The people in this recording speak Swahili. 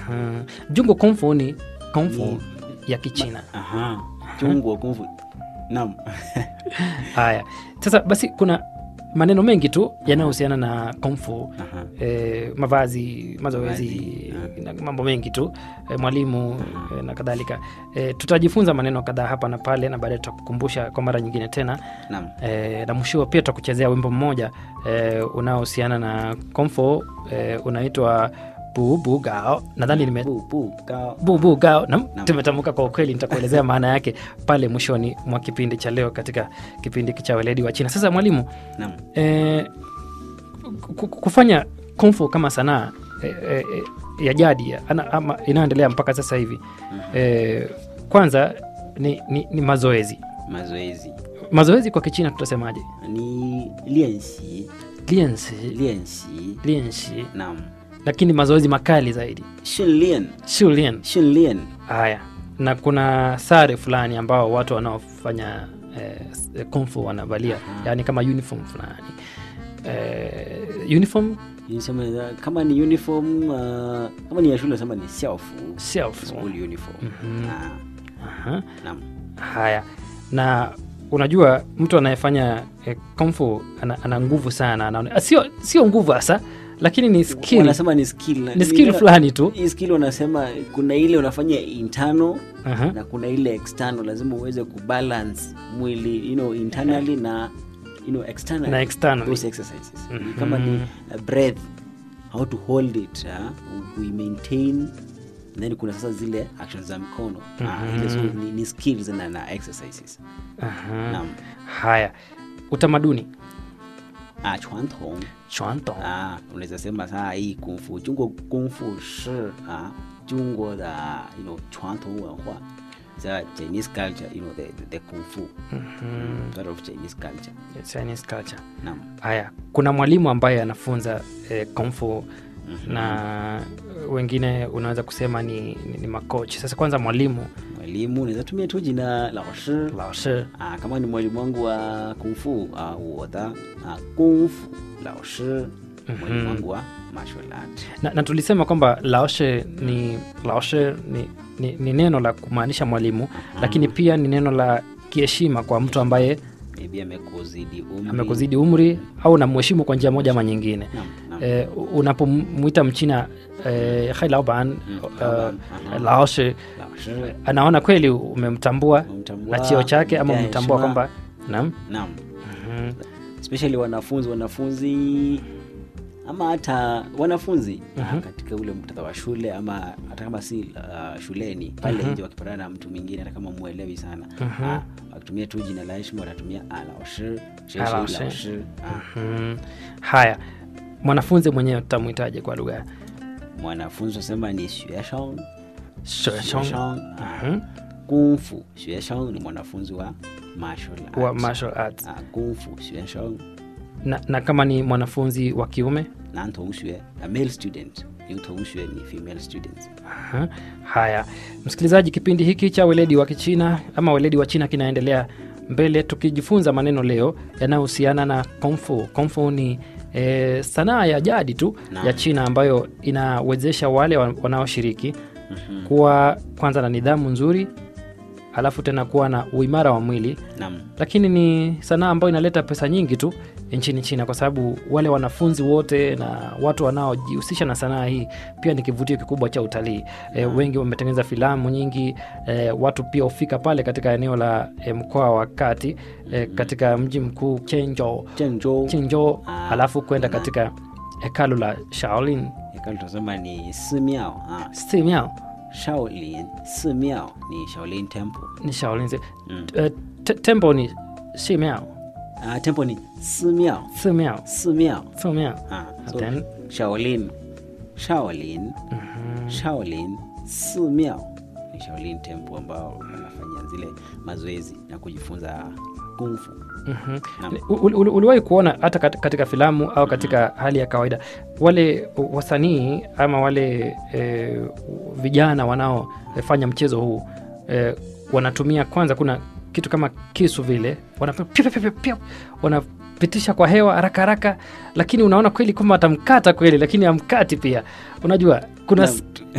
Mhm. jungo kungfu ni kungfu Ni- ya kichina Aha. Chungwa kungfu. Naam. haya sasa basi kuna maneno mengi tu yanayohusiana na kungfu Aha. e, mavazi mazoezi Mavazi, na mambo mengi tu e, mwalimu e, na kadhalika e, tutajifunza maneno kadhaa hapa na pale na baadaye tutakukumbusha kwa mara nyingine tena Naam. e, na mwisho pia tutakuchezea wimbo mmoja e, unaohusiana na komfo e, unaitwa bubu gao nadhani nime Bu bu gao. bubu gao nam Naam. tumetamka kwa ukweli nitakuelezea maana yake pale mwishoni mwa kipindi cha leo katika kipindi cha weledi wa china sasa mwalimu Naam. e, kufanya komfo kama sanaa e, e, e, ya jadi ana- ama inayoendelea mpaka sasa hivi e, kwanza ni, ni, ni mazoezi Mazoezi. mazoezi kwa kichina tutasemaje Ni lianxi. liensi Lianxi. liensi Naam. lakini mazoezi makali zaidi Shunlian. shulien Shunlian. haya na kuna sare fulani ambao watu wanaofanya eh, kungfu wanavalia yaani kama uniform fulani eh, uniform Nisema kama ni uniform uh, kama ni ya shule nasema ni xiaofu. self School uniform. Ah, Aha. naam. haya na unajua mtu anayefanya eh, kungfu ana, ana nguvu sana anaone, ah, sio sio nguvu hasa lakini ni skill Wanasema ni skill. ni skill fulani tu Hii skill wanasema kuna ile unafanya internal Aha. na kuna ile external lazima uweze kubalance mwili you know, internally na you know, externally. Na externally. Those exercises Ni kama ni uh, breath how to hold it uh, we maintain then kuna sasa zile actions za mkono uh, ile so, ni, ni skills na, na exercises Aha. naam haya utamaduni ah, 传统 chwanto ah, unaweza sema saa hii kungfu jungwo kungfu shi ah, jungwo da you know 传统文化 the Chinese culture you know the, the, the kung fu part of Chinese culture Chinese culture naam haya kuna mwalimu ambaye anafunza eh, kungfu na wengine unaweza kusema ni, ni, ni makochi sasa kwanza mwalimu mwalimu naweza tumia tu jina lao shi laoshi ah, kama ni mwalimu wangu wa kung fu ah, 我的 ah, 功夫老师 mwalimu wangu wa martial art na, na tulisema kwamba laoshe ni laoshe ni, ni, ni neno la kumaanisha mwalimu lakini pia ni neno la kiheshima kwa mtu ambaye maybe amekuzidi umri amekuzidi umri au namheshimu kwa njia moja ama nyingine Naam, naam. eh, unapomwita mchina eh, hai laoban laoban, uh, aha. laoshe Lao shi. anaona kweli umemtambua Umemtambua, na cheo chake ama umempea umemtambua heshima. kwamba naam naam Mhm. especially wanafunzi wanafunzi ama hata wanafunzi uh, katika ule muktadha wa shule ama hata kama si uh, shuleni pale nje wakipatana na mtu mwingine hata kama mwelewi sana uh, wakitumia tu jina la heshima watatumia alaoshi Ah, lao shi. laoshi uh, Mhm. haya mwanafunzi mwenyewe tutamwitaje kwa lugha ya mwanafunzi wasema ni xueshang Sheshong. xueshang uh, kungfu xueshang ni mwanafunzi wa martial arts. wa martial arts uh, kungfu xueshang na, na kama ni mwanafunzi wa kiume 男同学 a male student 女同学你 female student Aha. haya msikilizaji kipindi hiki cha weledi wa kichina ama weledi wa china kinaendelea mbele tukijifunza maneno leo yanayohusiana na kungfu kungfu ni e, sanaa ya jadi tu Naam. ya china ambayo inawezesha wale wa- wanaoshiriki kuwa kwanza na nidhamu nzuri alafu tena kuwa na uimara wa mwili nam lakini ni sanaa ambayo inaleta pesa nyingi tu nchini China kwa sababu wale wanafunzi wote na watu wanaojihusisha na sanaa hii pia ni kivutio kikubwa cha utalii. E, wengi wametengeneza filamu nyingi e, watu pia hufika pale katika eneo la e, mkoa wa kati e, katika mji mkuu Chenzhou, 郑州 Chenzhou Ah, alafu kwenda na- katika hekalu la Shaolin hekalu tunasema ni simiao ah, Simiao shaolin simiao ni shaolin temple ni Shaolin zi- Mm. e, te- temple ni Simiao ah, temple ni simiao Simiao simiao Simiao ah, so Then- shaolin shaolin shaolin simiao ni shaolin temple ambao wanafanya zile mazoezi na kujifunza kungfu Mhm. Naam. Uli- uli- uliwahi kuona hata kat- katika filamu au katika hali ya kawaida wale wasanii ama wale e, vijana wanaofanya mchezo huu e, wanatumia kwanza kuna kitu kama kisu vile wana- piu, piu, piu, piu, wanapitisha kwa hewa haraka haraka lakini unaona kweli kwamba atamkata kweli lakini amkati pia unajua kuna Naam. s-